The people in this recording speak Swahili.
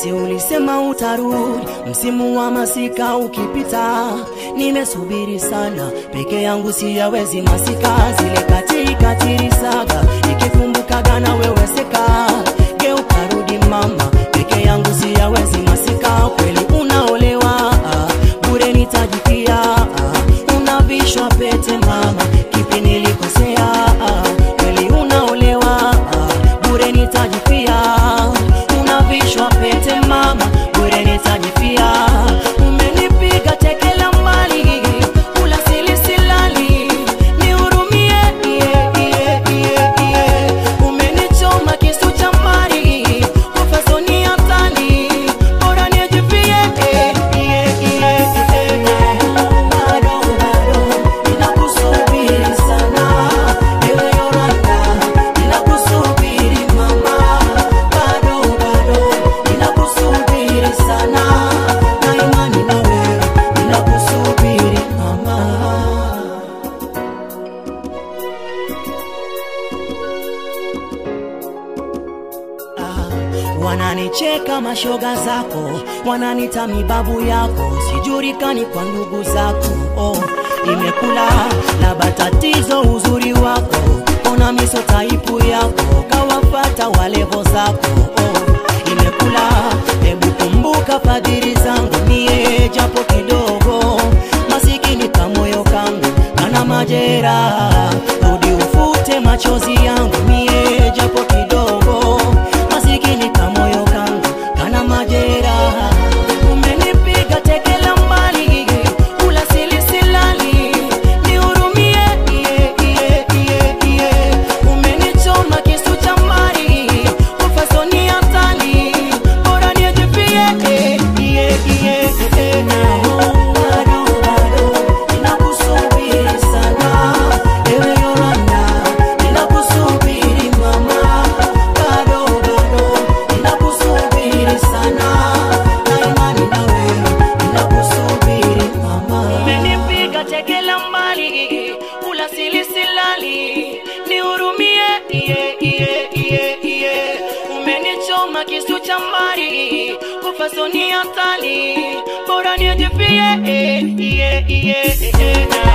si ulisema utarudi msimu wa masika ukipita nimesubiri sana peke yangu siyawezi masika zile katikatirisaga nikikumbukaga na wewe seka geuka rudi mama peke yangu siyawezi masika kweli unaolewa ah, bure nitajipia ah, unavishwa pete mama kipi nilikosea ah, kweli unaolewa ah, bure nitajipia unavishwa pete mama bure nitajipia umenipiga tekela mbali ula silisilali nihurumie iye, iye, iye, iye. umenichoma kisu cha mbali ufasoni hatari bora nijipie eh, iye, iye, iye, iye. bado bado ninakusubiri sana ewe Yolanda ninakusubiri mama bado bado ninakusubiri sana na imani na wewe ninakusubiri mama Ah, wananicheka mashoga zako wananita mibabu yako sijulikani kwa ndugu zako oh, imekula laba tatizo uzuri wako ona miso taipu yako kawafata walevo zako oh, imekula hebu kumbuka fadhili zangu mie japo kidogo masikini kamoyo kangu kana majera rudi ufute machozi yangu mie japo kidogo masikini kamoyo kangu kana majera umenipiga tekela mbali ula silisilali nihurumie iye, iye, iye, iye. umenichoma kisu cha mbali ufasoni hatari bora nijipie eh, iye, iye, eh, eh. Bado, bado, ninakusubiri sana ewe Yolanda ninakusubiri mama bado bado ninakusubiri sana na imani na wewe ninakusubiri mama umenipiga tekela mbali ula silisilali nihurumie iye, iye, iye, iye. umenichoma kisu cha mbali kufasoni hatari bora nijipie eh, iye, iye, eh, eh.